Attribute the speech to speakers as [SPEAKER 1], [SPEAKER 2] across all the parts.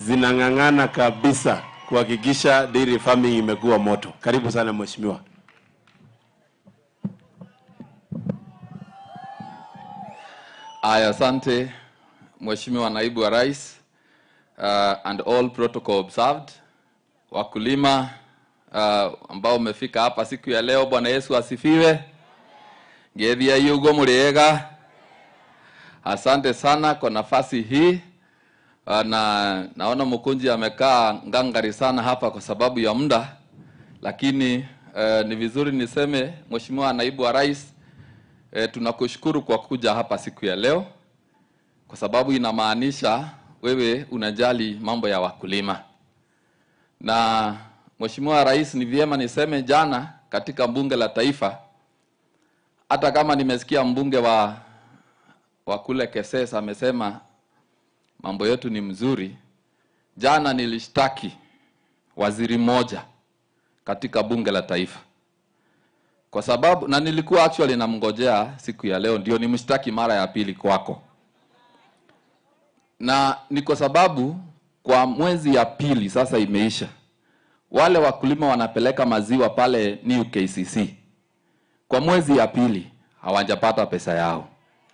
[SPEAKER 1] zinang'ang'ana kabisa kuhakikisha dairy farming imekuwa moto. Karibu sana mheshimiwa.
[SPEAKER 2] Aya, asante Mheshimiwa Naibu wa Rais uh, and all protocol observed. Wakulima uh, ambao umefika hapa siku ya leo, Bwana Yesu asifiwe. Ngethia yugo muriega. Asante sana kwa nafasi hii uh, na naona mkunji amekaa ngangari sana hapa kwa sababu ya muda, lakini uh, ni vizuri niseme Mheshimiwa Naibu wa Rais E, tunakushukuru kwa kuja hapa siku ya leo kwa sababu inamaanisha wewe unajali mambo ya wakulima. Na Mheshimiwa Rais, ni vyema niseme jana katika bunge la taifa, hata kama nimesikia mbunge wa wa kule Keses amesema mambo yetu ni mzuri, jana nilishtaki waziri mmoja katika bunge la taifa kwa sababu na nilikuwa actually namngojea siku ya leo ndio nimshtaki mara ya pili kwako, na ni kwa sababu kwa mwezi ya pili sasa imeisha, wale wakulima wanapeleka maziwa pale New KCC kwa mwezi ya pili hawajapata pesa yao,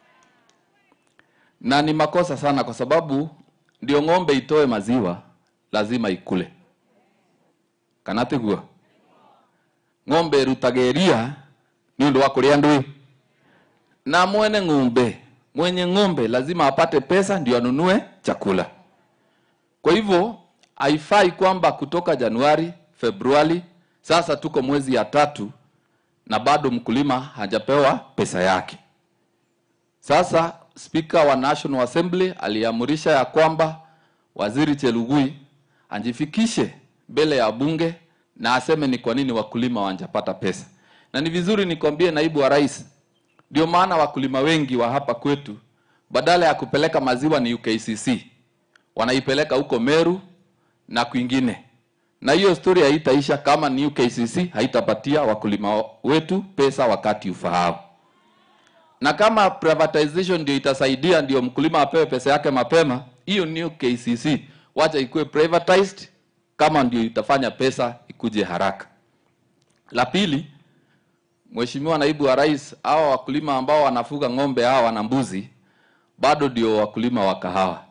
[SPEAKER 2] na ni makosa sana, kwa sababu ndio ng'ombe itoe maziwa lazima ikule kanatigua ng'ombe ĩrutaga iria nĩ ũndũ wa kũrĩa ndũĩ na mwene ng'ombe mwenye ng'ombe lazima apate pesa ndio anunue chakula. Kwa hivyo haifai kwamba kutoka Januari, Februari, sasa tuko mwezi ya tatu na bado mkulima hajapewa pesa yake. Sasa Spika wa National Assembly aliamurisha ya kwamba Waziri Chelugui anjifikishe mbele ya bunge na aseme ni kwa nini wakulima wanjapata pesa. Na ni vizuri nikwambie, naibu wa rais, ndio maana wakulima wengi wa hapa kwetu badala ya kupeleka maziwa ni UKCC wanaipeleka huko Meru na kwingine, na hiyo story haitaisha kama ni UKCC haitapatia wakulima wetu pesa wakati ufaao. Na kama privatization ndio itasaidia ndio mkulima apewe pesa yake mapema, hiyo ni UKCC, wacha ikuwe privatized kama ndio itafanya pesa ikuje haraka. La pili, Mheshimiwa Naibu wa Rais, hawa wakulima ambao wanafuga ng'ombe hawa na mbuzi bado ndio wakulima wa kahawa.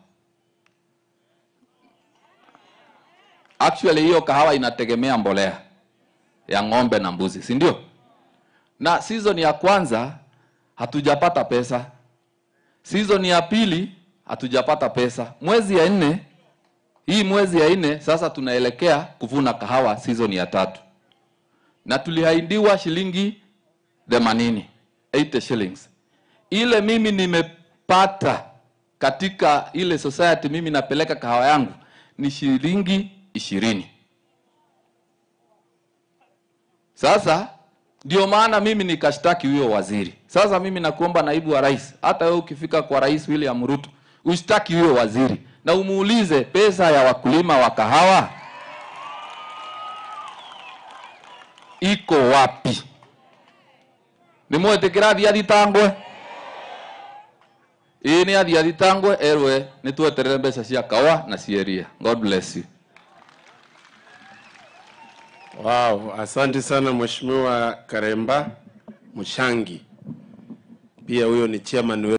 [SPEAKER 2] Actually hiyo kahawa inategemea mbolea ya ng'ombe na mbuzi, si ndio? Na season ya kwanza hatujapata pesa, season ya pili hatujapata pesa, mwezi ya nne hii mwezi ya nne sasa tunaelekea kuvuna kahawa season ya tatu, na tulihaidiwa shilingi themanini 80 shillings. Ile mimi nimepata katika ile society mimi napeleka kahawa yangu ni shilingi ishirini. Sasa ndio maana mimi nikashtaki huyo waziri. Sasa mimi nakuomba naibu wa rais, hata wewe ukifika kwa rais William Ruto ushtaki huyo waziri na umuulize pesa ya wakulima wa kahawa iko wapi? nimwetikira athie athitangwe ii ni athie athitangwe erwe ni tweterere mbeca cia kawa na cieria god bless you
[SPEAKER 1] Wow, asante sana Mheshimiwa Karemba Mshangi. Pia huyo ni chairman wetu